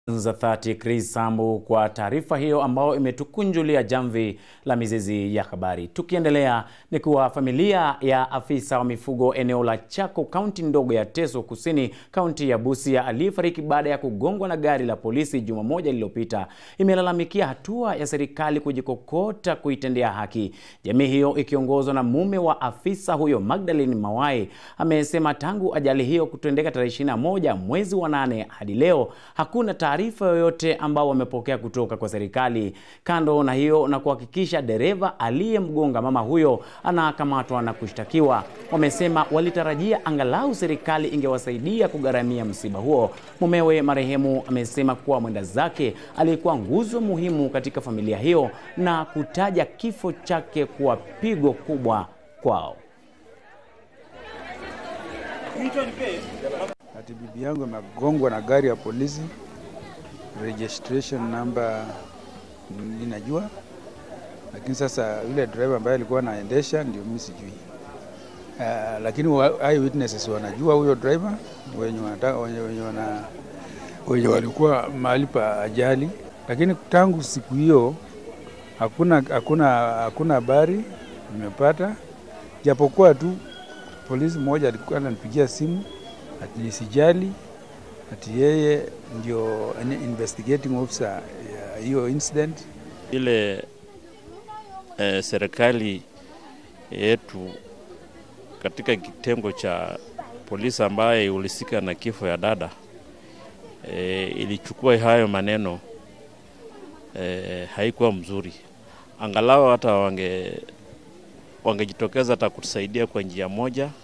za 30 Chris Sambu kwa taarifa hiyo ambayo imetukunjulia jamvi la mizizi ya habari. Tukiendelea ni kuwa familia ya afisa wa mifugo eneo la Chako, kaunti ndogo ya Teso Kusini, kaunti ya Busia, aliyefariki baada ya kugongwa na gari la polisi juma moja lililopita, imelalamikia hatua ya serikali kujikokota kuitendea haki. Jamii hiyo ikiongozwa na mume wa afisa huyo Magdalene Mawai amesema tangu ajali hiyo kutendeka tarehe 21 mwezi wa nane hadi leo hakuna taarifa yoyote ambao wamepokea kutoka kwa serikali. Kando na hiyo na kuhakikisha dereva aliyemgonga mama huyo anakamatwa na kushtakiwa, wamesema walitarajia angalau serikali ingewasaidia kugharamia msiba huo. Mumewe marehemu amesema kuwa mwenda zake alikuwa nguzo muhimu katika familia hiyo na kutaja kifo chake kuwa pigo kubwa kwao. Ati bibi yangu amegongwa na gari ya polisi, registration number ninajua, lakini sasa yule driver ambaye alikuwa anaendesha ndio mimi sijui. Uh, lakini wa- eyewitnesses wanajua huyo driver wenye, wanataka, wenye, wenye, wana, wenye walikuwa mahali pa ajali, lakini tangu siku hiyo hakuna hakuna hakuna habari nimepata, japokuwa tu polisi mmoja alikuwa ananipigia simu ati nisijali, ati yeye ndio ani- investigating officer ya hiyo incident. ile eh, serikali yetu katika kitengo cha polisi ambaye ihusika na kifo ya dada eh, ilichukua hayo maneno eh, haikuwa mzuri. Angalau hata wange wangejitokeza hata kutusaidia kwa njia moja